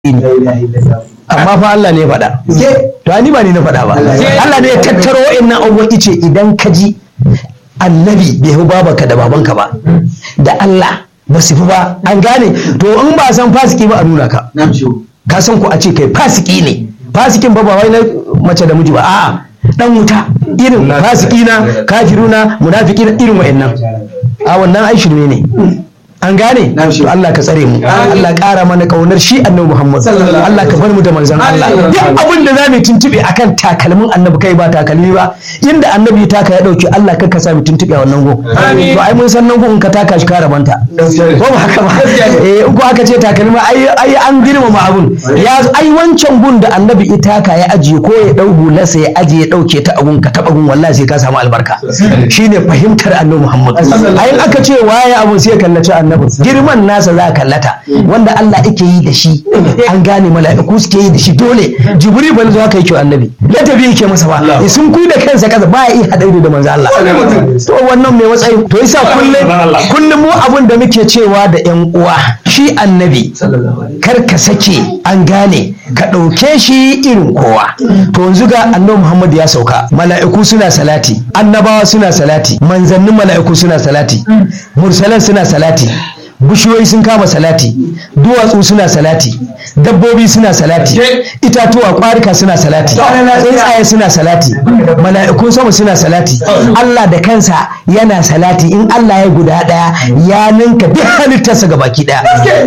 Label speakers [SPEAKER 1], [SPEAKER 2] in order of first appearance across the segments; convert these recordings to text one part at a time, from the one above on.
[SPEAKER 1] amma fa Allah ne ya faɗa to ni ba ni na faɗa ba Allah ne ya tattaro wa'annan abubuwan ice idan ka ji annabi bai fi babanka da babanka ba da Allah ba su fi ba an gane to in ba san fasiki ba a nuna ka ka san ku a ce kai fasiki ne fasikin ba ba wai na mace da miji ba a'a dan wuta irin fasiki na kafiruna munafiki na irin wa'annan a wannan ai shirme ne an gane to Allah ka tsare mu Allah ƙara mana kaunar shi annabi Muhammad Allah ka bar mu da manzon Allah duk abin da zamu tuntube akan takalmin annabi kai ba takalmi ba inda annabi taka ya dauki Allah ka sa mu tuntube a wannan gon to ai mun san nan gon ka taka shi ka rabanta ko ba haka ba eh ko aka ce takalmi ai ai an girmama abun ya ai wancan gun da annabi itaka ya ajiye ko ya dau hularsa ya ajiye ya dauke ta agun ka taba gun wallahi sai ka samu albarka shine fahimtar annabi Muhammad ai aka ce waye abun sai kallaci annabi girman nasa za a kallata wanda Allah yake yi da shi an gane mala'iku suke yi da shi dole jibril ba zuwa kai kyau annabi ladabi yake masa ba sun kuyi da kansa kasa ba ya iya haɗa da manzo Allah to wannan mai matsayi to yasa kullum kullum mu abun da muke cewa da yan uwa shi annabi kar ka sake an gane ka ɗauke shi irin kowa to yanzu ga annabi Muhammad ya sauka mala'iku suna salati annabawa suna salati manzannin mala'iku suna salati mursalan suna salati bishiyoyi sun kama salati duwatsu suna salati dabbobi suna salati itatuwa kwarika suna salati tsuntsaye suna salati mala'ikun sama suna salati Allah da kansa yana salati in Allah ya guda daya ya ninka duk halittarsa ga baki daya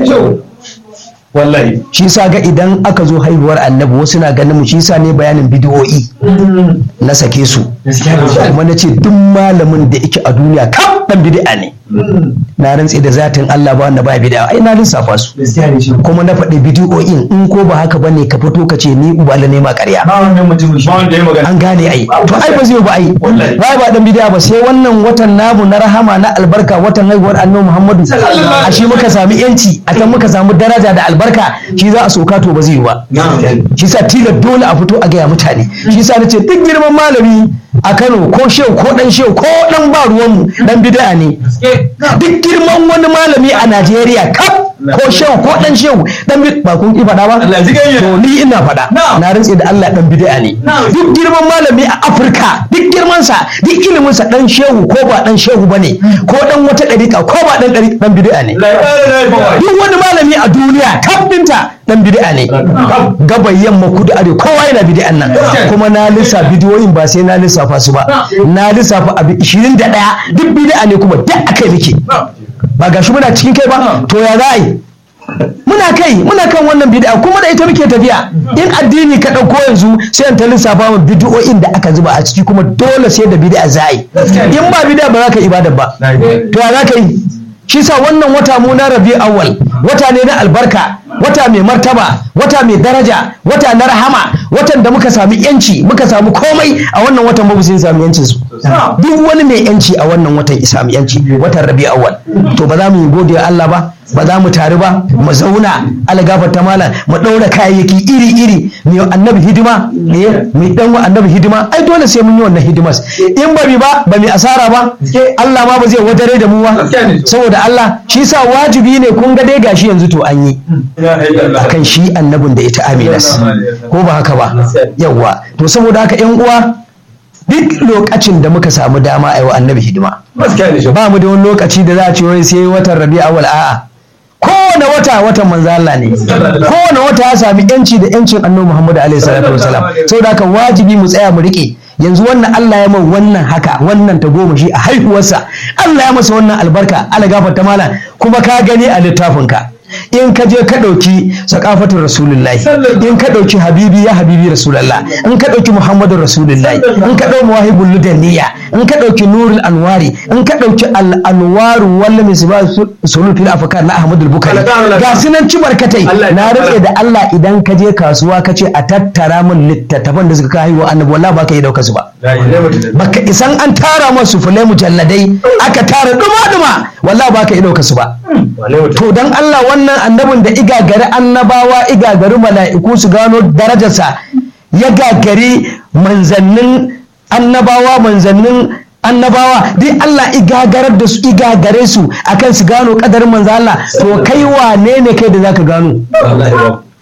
[SPEAKER 1] wallahi shi sa ga idan aka zo haihuwar annabi wasu na ganin mu shi sa ne bayanin bidiyoyi na sake su kuma na ce duk malamin da yake a duniya kam dan bid'a ne na rantse da zatin Allah ba wanda ba bid'a ai na lissafa su kuma na faɗi bidiyoyin in ko ba haka bane ka fito ka ce ni ubala ne ma ƙarya an gane ai to ai ba zai ba ai ba ba dan bid'a ba sai wannan watan namu na rahama na albarka watan haihuwar annabi Muhammadu a shi muka sami yanci a can muka samu daraja da albarka shi za a soka to ba zai yi ba shi sa tilar dole a fito a gaya mutane shi sa na ce duk girman malami a Kano ko shehu ko dan shehu ko dan ba ruwanmu dan bid'a ne duk girman wani malami a Najeriya kaf ko shehu ko dan shehu dan ba kun ki faɗa ba to ni ina faɗa na rantse da Allah dan bid'a ne duk girman malami a Afirka duk girman sa duk ilimin sa dan shehu ko ba dan shehu bane ko dan wata dariƙa ko ba dan dariƙa dan bid'a ne duk wani malami a duniya kaf dinta dan bid'a ne gabai yamma kudu arewa kowa yana bid'an nan kuma na lissa bidiyoyin ba sai na lissafa su ba na lissafa abu 21 duk bid'a ne kuma duk akai muke ba gashi muna cikin kai ba to ya za a yi muna kai muna kan wannan bid'a kuma da ita muke tafiya in addini ka ɗauko yanzu sai an ta lissafa mu bid'o'in da aka zuba a ciki kuma dole sai da bid'a za a yi in ba bid'a ba za ka ibada ba to ya za ka yi shi sa wannan wata mu na rabi awwal wata ne na albarka wata mai martaba wata mai daraja wata na rahama watan da muka sami yanci muka samu komai a wannan watan ba sun sami yancin su duk wani mai yanci a wannan watan ya sami yanci watan rabi awwal to ba za mu yi godiya Allah ba ba za mu tare ba mu zauna algafar ta malam mu ɗaura kayayyaki iri iri mu annabi hidima mu dan wa annabi hidima ai dole sai mun yi wannan hidimas in ba mi ba ba mi asara ba Allah ma ba zai wadare da mu ba saboda Allah shi sa wajibi ne kun ga dai gashi yanzu to an yi akan shi annabin da ita aminas ko ba haka ba yawwa to saboda haka yan uwa duk lokacin da muka samu dama a yi wa annabi hidima ba mu da wani lokaci da za a ce wai sai watan rabi awal a'a kowane wata watan manzo Allah ne kowane wata ya sami yanci da yancin annabi Muhammad alaihi salatu wasalam saboda haka wajibi mu tsaya mu rike yanzu wannan Allah ya mai wannan haka wannan ta goma shi a haihuwarsa Allah ya masa wannan albarka Allah gafarta malam kuma ka gani a littafinka in ka je ka ɗauki sakafatun rasulullahi in ka ɗauki habibi ya habibi rasulullah in ka ɗauki muhammadun rasulullahi in ka ɗauki mawahibul ludaniya in ka ɗauki nurul anwari in ka ɗauki al'anwaru walla misba sulul fil afkar na ahmadul bukari ga sunan ci barkatai na rantse da Allah idan ka je kasuwa ka ce a tattara min littattafan da suka kai wa annabi wallahi baka yi dauka su ba baka isan an tara masu fulai mujalladai aka tara duma duma wallahi baka yi dauka su ba to dan Allah wannan annabin da igagari annabawa igagari mala'iku su gano darajarsa ya gagari manzannin annabawa manzannin annabawa dai Allah igagarar da su igagare su akan su gano kadarin manzo Allah to kai wane ne kai da zaka gano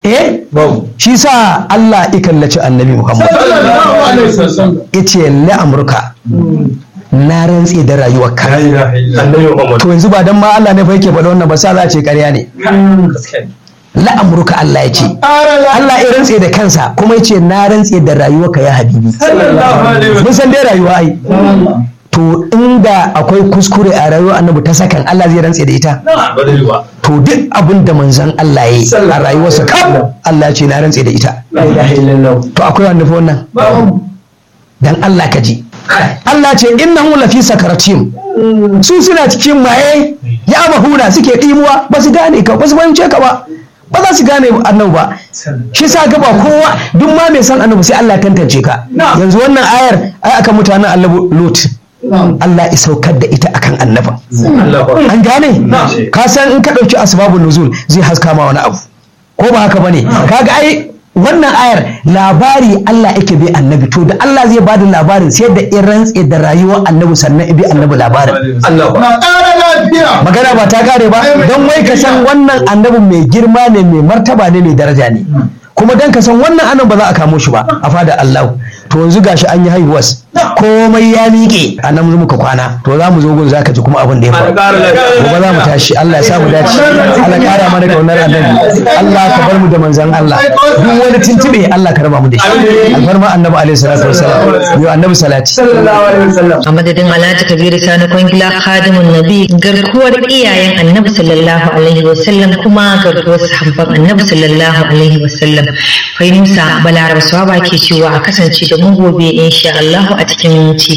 [SPEAKER 1] eh shi sa Allah ya kallaci annabi Muhammad yace la amurka na rantse da rayuwar ka to yanzu ba dan ma Allah ne fa yake faɗa wannan ba sa za a ce ƙarya ne la amurka Allah ya ce Allah ya rantse da kansa kuma ya ce na rantse da rayuwar ka ya habibi mun san dai rayuwa ai to inda akwai kuskure a rayuwar annabi ta sakan Allah zai rantse da ita to duk abin da manzon Allah ya yi a rayuwarsa kam Allah ya ce na rantse da ita to akwai wanda fa wannan dan Allah ka ji Allah ce innahu lafi sakaratim su suna cikin maye ya mahuna suke ɗimuwa ba su gane ka ba su fahimce ka ba ba za su gane annabi ba shi sa ga ba kowa duk ma mai san annabi sai Allah ya tantance ka yanzu wannan ayar ai akan mutanen annabi Lut Allah ya saukar da ita akan annabin an gane ka san in ka ɗauki asbabun nuzul zai haska ma wani abu ko ba haka bane kaga ai wannan ayar labari Allah yake bi annabi to da Allah zai bada labarin sai da in rantse da rayuwar annabi sannan bi annabi labarin magana ba ta kare ba don wai ka san wannan annabin mai girma ne mai martaba ne mai daraja ne kuma dan ka san wannan annan ba za a kamo shi ba a fada Allah to yanzu gashi an yi haihuwas komai ya miƙe a nan muka kwana to za mu zo gun zaka ji kuma abin da ya faru gobe za mu tashi Allah ya sa mu dace Allah kara mana kaunar annabi Allah ka bar mu da manzon Allah duk wani tuntube Allah ka raba mu da shi alfarma annabi alaihi salatu wassalam yo annabi salati
[SPEAKER 2] a madadin Alhaji Kabiru Sani Kwangila Khadimun Nabi garkuwar iyayen Annabi sallallahu alaihi wasallam kuma garkuwar sahabban Annabi sallallahu alaihi wasallam Fahimsa Balaraba Swaba ke cewa a kasance da mu gobe insha Allah a cikin ci